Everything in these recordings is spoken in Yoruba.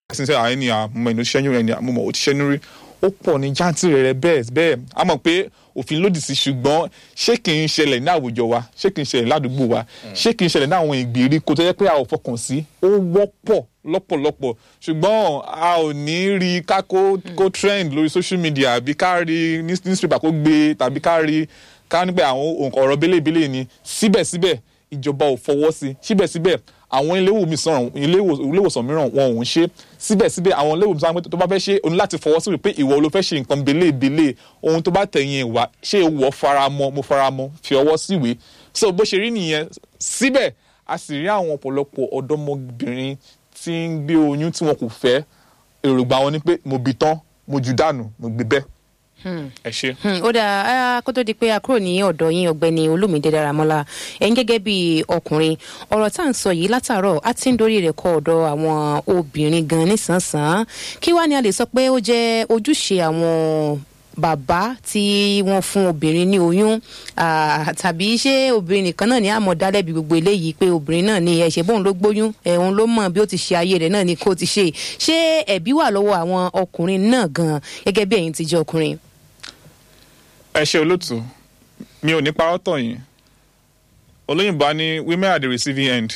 àṣìṣe àwọn ẹni àmọ́ ẹni ṣẹ́yún ẹni àmọ́ ò ti ṣẹ́yún rí ó pọ̀ ní jáǹtìrì rẹ̀ bẹ́ẹ̀ bẹ́ẹ̀ a mọ̀ pé òfin lòdì sí ṣùgbọ́n ṣé kì í ṣẹlẹ̀ ní àwùjọ wa ṣé kì í ṣẹlẹ̀ ládùúgbò wa ṣé kì í ṣẹlẹ̀ ní àwọn ìgbèríko tó yẹ pé a ò fọkàn sí ó wọ́pọ̀ lọ́pọ̀lọpọ̀ ṣùgbọ́n a ò ní rí ká kó kó trend lórí social media àbí ká rí newspaper kó gbé tàbí ká rí ká ní pé àwọn ọ̀rọ̀ bẹ́lẹ̀bẹ́lẹ̀ ni síbẹ̀síbẹ̀ ìjọba ò fọwọ́ sí síbẹ̀síbẹ̀ àwọn iléewòsàn mìíràn wọn ò ń ṣe síbẹ̀síbẹ̀ àwọn iléewòsàn tó bá fẹ́ ṣe o ní láti fọwọ́ sí pé ìwọ ló fẹ́ ṣe nǹkan belébélé ohun tó bá tẹ̀yìn ìwà ṣé ìwọ faramọ́ mo faramọ́ fi ọwọ́ síwèé so bó ṣe rí nìyẹn síbẹ̀ a sì rí àwọn ọ̀pọ̀lọpọ̀ ọ̀dọ́mọbìnrin tí ń gbé oyún tí wọn kò fẹ́ èròǹgbà wọn ni pé mo bì tán mo jù dànù mo gbé bẹ́ẹ̀ ẹ ṣe. ó dáa kó tó di pé a kúrò ní ọ̀dọ̀ yín ọ̀gbẹ́ni olómìdé dáramọ́lá ẹ̀yin gẹ́gẹ́ bí ọkùnrin ọ̀rọ̀ tá à ń sọ yìí látàárọ̀ á ti ń dorí rẹ̀ kọ ọ̀dọ̀ àwọn obìnrin gan nísànsán kí wàá ní a lè sọ pé ó jẹ́ ojúṣe àwọn bàbá tí wọ́n fún obìnrin ní oyún tàbí ṣé obìnrin nìkan náà ní àmọ́ dálẹ́bi gbogbo eléyìí pé obìnrin náà ní ẹ̀ṣẹ̀ bóun ló gbóyún ẹ̀hún ló mọ̀ bí ó ti ṣe ayé rẹ̀ náà ní kó ti ṣe ṣé ẹ̀bí wà lọ́wọ́ àwọn ọkùnrin náà gan gẹ́gẹ́ bí ẹ̀yin ti jẹ́ ọkùnrin ẹ ṣe olóòtú mi ò ní parọ́ tọ̀ yín olóyìnbó á ní women at the receiving end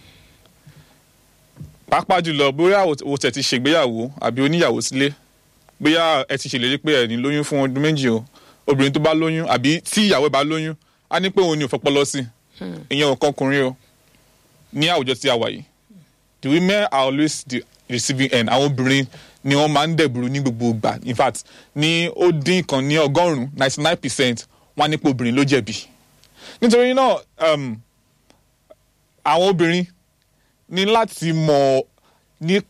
pàápàá jùlọ bóyá o tẹ̀ ti ṣègbéyàwó àbí oníyàwó sílé bóyá ẹ ti ṣèlérí pé ẹ ní lóyún fún ọdún méjì o obìnrin tó bá lóyún àbí tí ìyàwó bá lóyún á ní pé òun ni ò fọpọlọ sí ìyẹn ò kọkùnrin o ní àwùjọ tí a wà yìí the women are always the receiving end àwọn obìnrin ni wọ́n máa ń dẹ̀bùrú ní gbogbo ìgbà in fact ní ó dín kan ní ọgọ́rùn-ún ninety nine percent wọ́n á nípa obìnrin ló jẹ̀bi nítorí náà àwọn obìnrin ní láti mọ̀ ní